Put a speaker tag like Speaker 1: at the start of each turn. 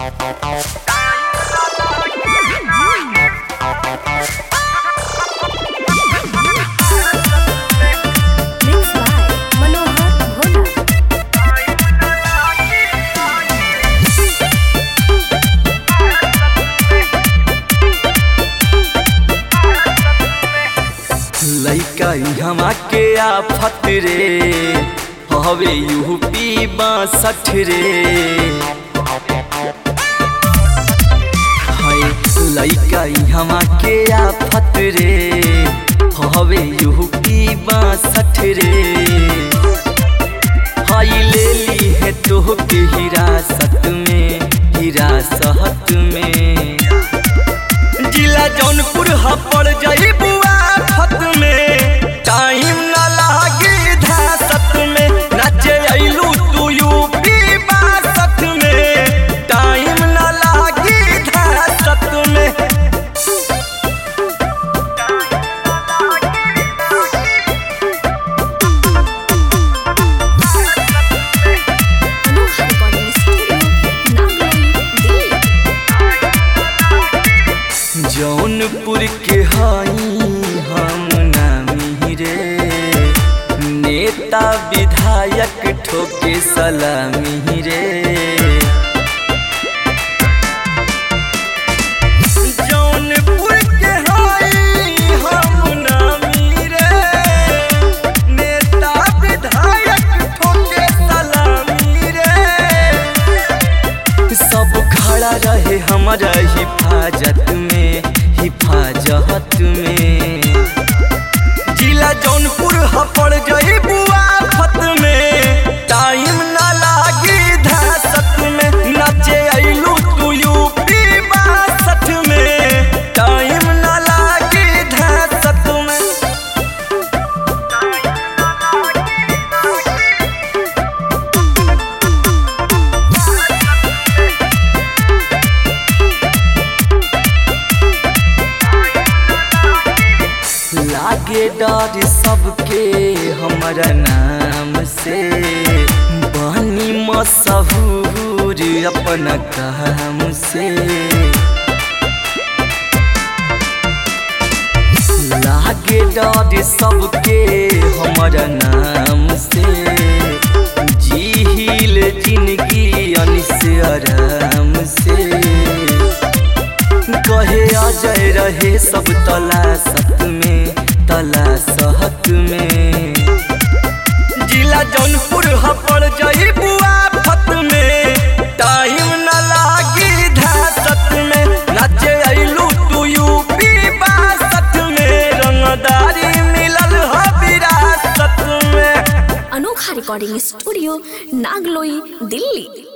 Speaker 1: Mixed by Manohar Bhona.
Speaker 2: लइका हमा के आफत रे हवे यूपी बासठ रे हाय लइका हमा के आफत रे हवे यूपी बासठ रे हाय ले ली है तो के हिरासत में हिरासत में जिला जौनपुर हपड़ जाई बुआ फत में टाइम न लागी धासत में नाचे अइलू तू यूपी बासत में टाइम न लागी धासत में
Speaker 1: Manohar Recording Studio, Nagari, Delhi.
Speaker 2: Jaunpur के हई हम नामी रे नेता विधायक ठोके सलामी रे जौनपुर के हई हम नामी रे नेता विधायक ठोके सलामी रे सब खड़ा रहे हमारा हिफाजत में हिफाजत में जिला जौनपुर हपड़ गई बुआ फत में टाइम ना लागी धासत में नाचे अइलू तू यूपी बासठ में टाइम ना लागी धासत में लागे डर सबके हमारा नाम से बनी मशहूर अपना काम से लागे डर सबके हमारा नाम से जीहिल जिंदगी अनिस आराम से कहे अजय रहे सब तलाशत में तलाशत में जिला जौनपुर हपड़ जाई बुआ फत में टाइम न लागी धासत में नाचे अइलू तू यूपी बासठ में रंगदारी मिलल ह विरासत में
Speaker 1: Anokha Recording Studio, Nagloi, Delhi.